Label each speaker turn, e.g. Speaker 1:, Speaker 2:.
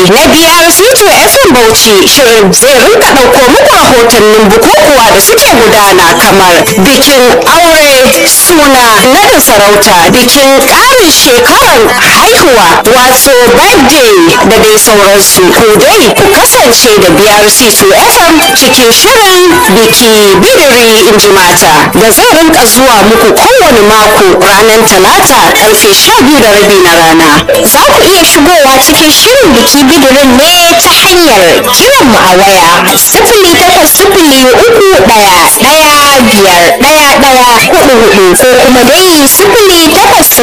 Speaker 1: na biyar C2 FM Bauchi shirin zai rinka ɗauko muku rahotannin bukukuwa da suke gudana kamar bikin aure suna nadin sarauta bikin ƙarin shekarar haihuwa wato birthday da dai sauransu ku dai ku kasance da BRC2 FM cikin shirin biki bidiri in ji mata da zai rinka zuwa muku kowane mako ranar talata karfe sha biyu da rabi na rana za ku iya shigowa cikin shirin biki bidirin ne ta hanyar kiran mu a waya sifili takwas sifili uku ɗaya ɗaya biyar ɗaya ɗaya hudu hudu ko kuma dai sifili takwas